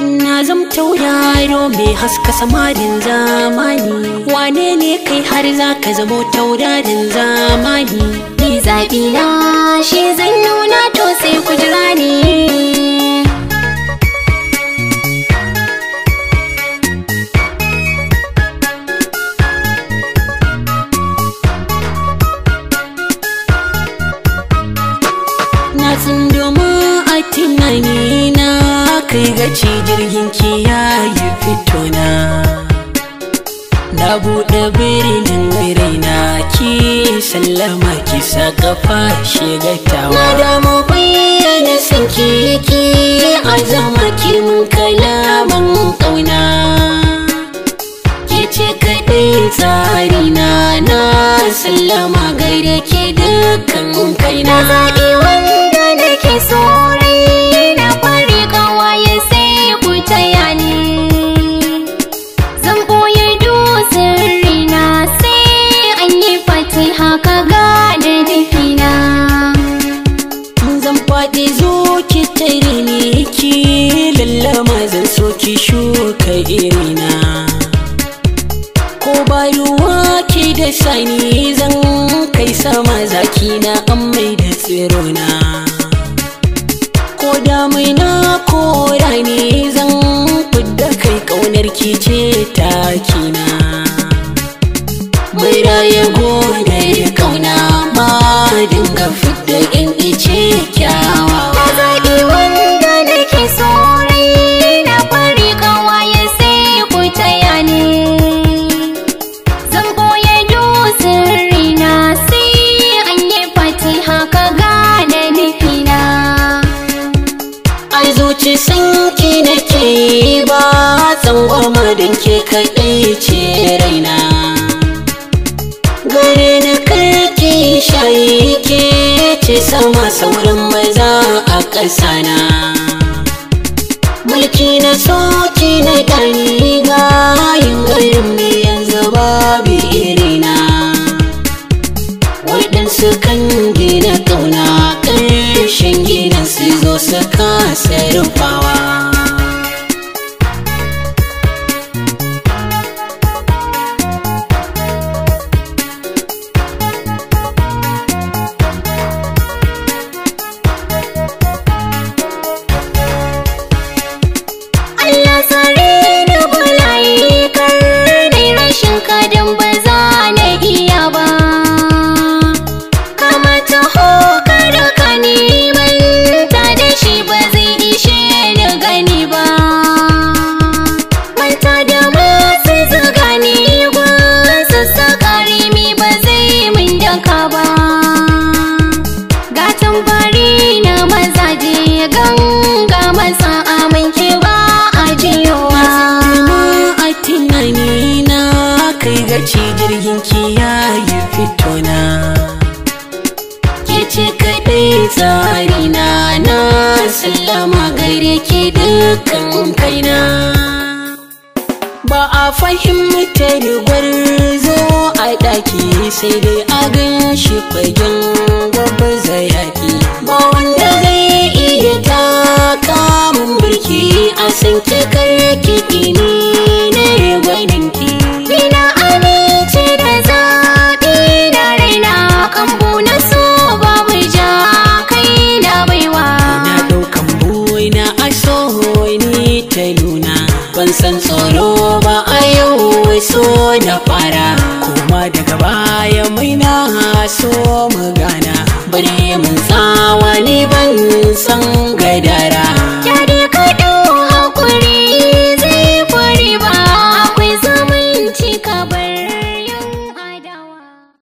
na zam tauraro mai haska samarin zamani wane ne kai har za ka zamo taurarin zamani Ni zaɓi na shi zan nuna to sai ku jira ni na tsindoma a tunani na kai gaci jirgin kiyaye fitona na buɗe birnin raina ki sallama ki sa kafa shigatawa Na damu bayyana son kiki a zama ki mun kalaman ƙauna ke ce kaɗai tsarina na sallama gaida ke dukkan Na kaina zaɓi wanda nake so rai na fari kawaye sai ku taya ni Zan ɓoye dutsen rina sai an yi fatiha ka gane dafina zan faɗi zo ki tare ni ki lallama zan so ki shuka irina ko ba ruwa ki da sani zan kai sama zaki na an mai da tsirona ko damina ko rani zan fidda kai ƙaunar ki ce takina mai raye gode da kauna ma dinga fidda in ice kyawawa Na zaɓi wanda nake so rai na fari kawaye sai ku taya ni Zan ɓoye dutsen rina sai an yi fatiha ka gane nufina ai zuci sanki nake yi ba tsangwama don ke kaɗai ce raina gare ni karki shayi ke ce sama sauran maza a ƙasana mulki na soki na ɗani gayin garin me yanzu babu irina waɗansu kan gina ƙauna ƙarshen gidan su zo su kasa rufawa Allah tsare ni bulayi kar dai rashin kadan ba za na iya ba kama taho kada ka neman ta da shi ba zai ishe ni gani ba manta da masu zuga ni gwasu sakari mi ba zai min daka ba gatan bari na mazaje ganga masa amince ba a jiyowa a tunani na kai gaci jirgin kiyaye fitona ke ce kaɗai tsarina na sallama gare ke dukkan kaina ba a fahimta da gwarzo a ɗaki sai dai a gan shi fagen gaba yaƙi ba wanda zai iya taka mun birki a san kikar kiɗi ne na gwaninki Bina amince da zaɓi na raina kambu na so babu ja kai na baiwa na ɗaukan buina a so ni ta nuna ban san tsoro ba a yau so na fara kuma daga baya mai na so mu gana bari mun tsawa ni ban san gadara